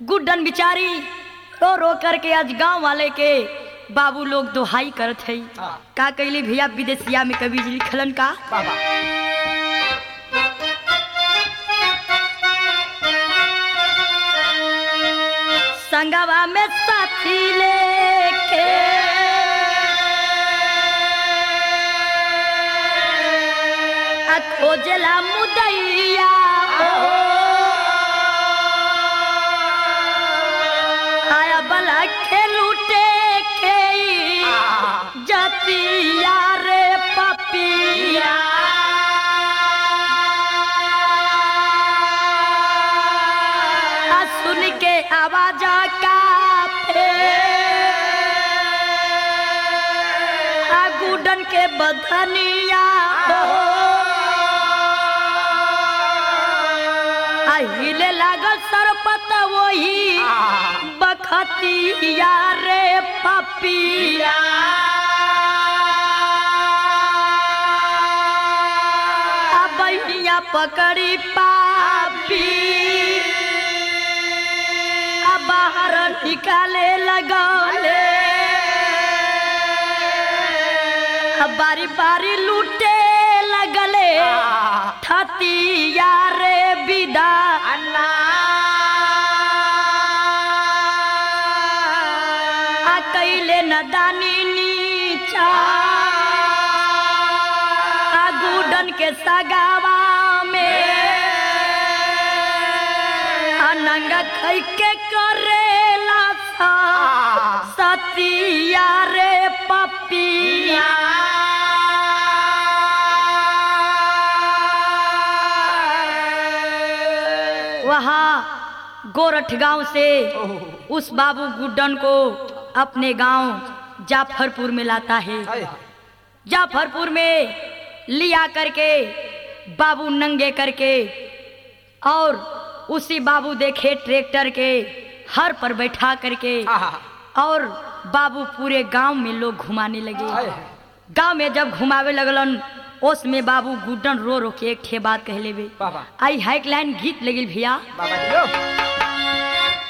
गुड्डन बिचारी रो रो करके आज गांव वाले के बाबू लोग दोहाई करत है हाँ। का कैली भैया विदेशिया में कवि जी लिखलन का बाबा संगवा में साथी लेके आ खोजला मुदैया आया बला के लूटे के जतिया रे पपिया आ सुन के आवाज का आ गुडन के बधनिया आ हिले लागल सरपत वही बखतिया रे पपिया आ बहिया पकड़ी पापी आ बाहर निकाले लगौले आ बारी बारी लूटे लगले थतिया रे विदा अन्ना आ कैले नदानी नीचा आ गुडन के सगावा में आ नंगा खै के करेला सा सतिया रे पपिया वहाँ गोरठ गांव से उस बाबू गुड्डन को अपने गांव जाफरपुर में लाता है जाफरपुर में लिया करके बाबू नंगे करके और उसी बाबू देखे ट्रैक्टर के हर पर बैठा करके और बाबू पूरे गांव में लोग घुमाने लगे गांव में जब घुमावे लगलन ओस में बाबू गुड्डन रो रो के एक ठे बात कह लेबे बाबा आई हाइक लाइन गीत लगिल भैया बाबा दियो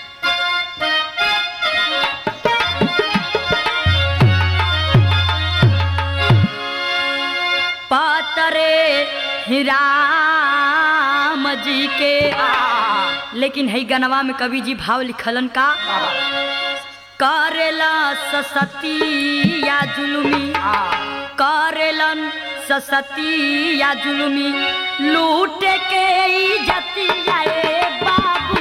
पातरे राम जी के लेकिन है गनवा में कवि जी भाव लिखलन का करेला ससती या जुलुमी करेलन ससती या जुलुमी लूट के इज्जतिया ए बाबू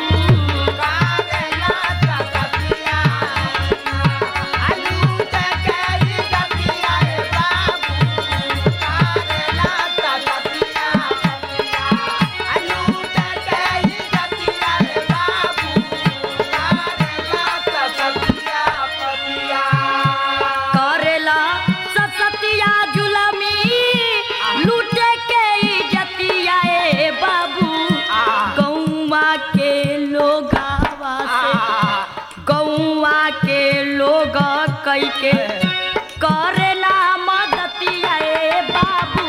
करेला ससतिया जुलमी लूट के इज्जतिया ए बाबू गौवा के लोग गौवा के लोग कई के करेला मदतिया ए बाबू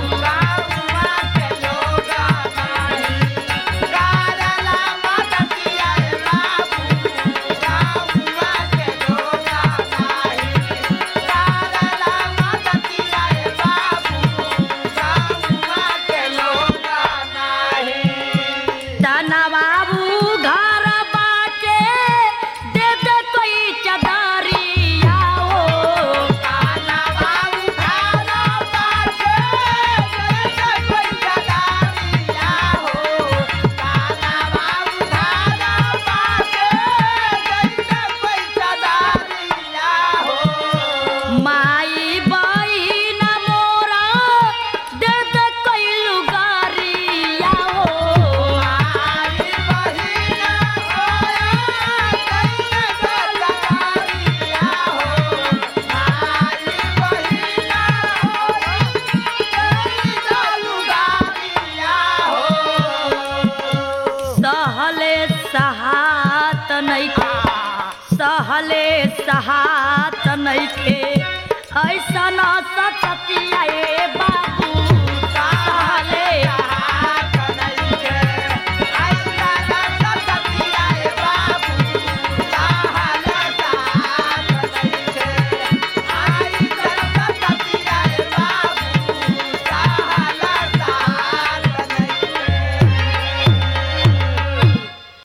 तना बाबू घर बाटे दे दे कोई चदरिया ओ माई बहिन मोरा दे दे कोई लुगारिया ओ सहले सहात नइखे सहले सहात नइखे ऐसा न सचतिया ए बाबू